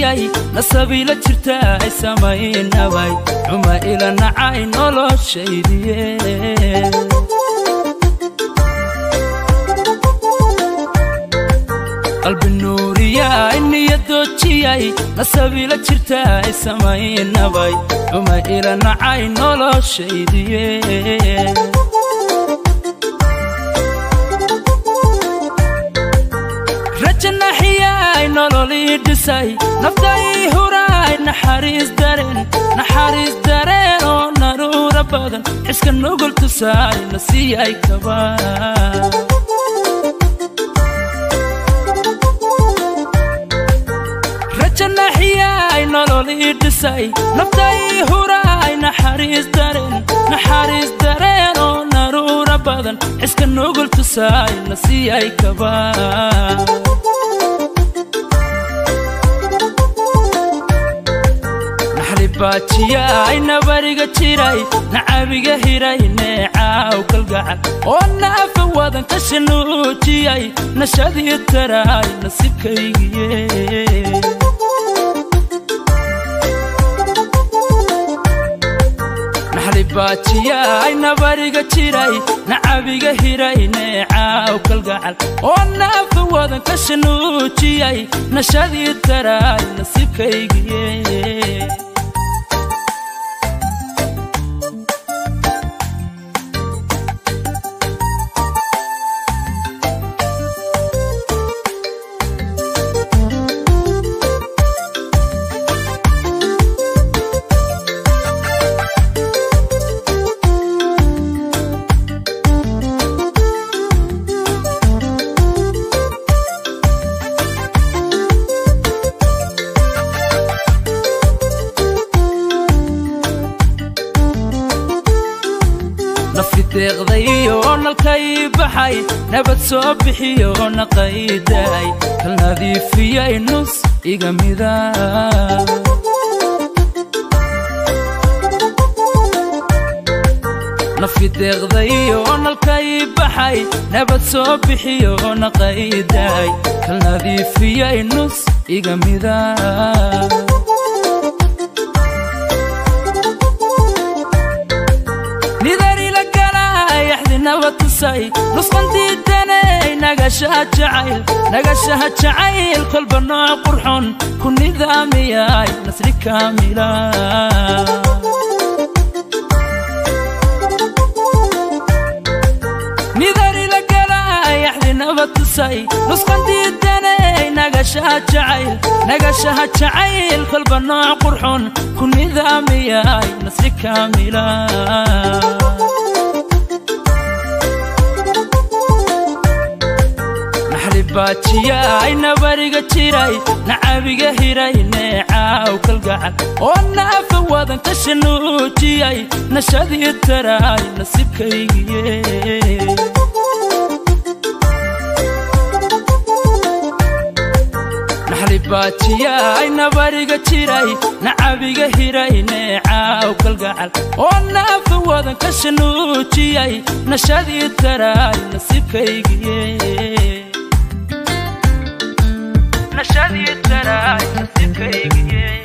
noojiyay nasabiila jirta ay samaynabay xuma ila nacay noloshaydiye qalbi nuuriya iniya doojiyay nasabiila jirta ay samaynabay xuma ila nacay noloshaydiye rajanaxiyay nololii dhisay nafday huraay naxariis dareen naxariis dareen oo naruura badan xiska nugul tusaay na siiyay kaba rajanaxiyay nololii dhisay nafday huraay naxariis dareen naxariis dareen oo naruura badan xiska nugul tusaay na siiyay kaba baajiyaay nabariga jiray nacabiga hiray neecaaw kalgacal oo naafa wadan ka shanuujiyay nashadii taraay nasibkaygiye baajiyaay nabariga jiray nacabiga hiray neecaaw kalgacal oo naafa wadan ka shanuujiyay nashadii taraay nasibkaygiye nafideeqdayo nalkay baxay nabad soo bixiyo naqayday kal nadiifiyay nus iga mida nafideeqdayo nalkay baxay nabad soo bixiyo naqayday kal nadiifiyay nus iga mida nusqandiidanay nagashaha jacayl nagashaha jacayl kolba nooc qurxon ku nidaamiyay nasri kaamila nidarila galay axdinaba tusay nusqandiidanay nagashaha jacayl nagashaha jacayl kolba nooc qurxon ku nidaamiyay nasri kaamila baajiyaay nabariga jiray nacabiga hiray neecaaw kalgacal oo naafa wadan ka shanuujiyay nashadii taraay nasibkaygiye baajiyaay nabariga jiray nacabiga hiray neecaaw kalgacal oo naafa wadan ka shanuujiyay nashadii taraay nasibkaygiye nashadii taraay nasibkaygiye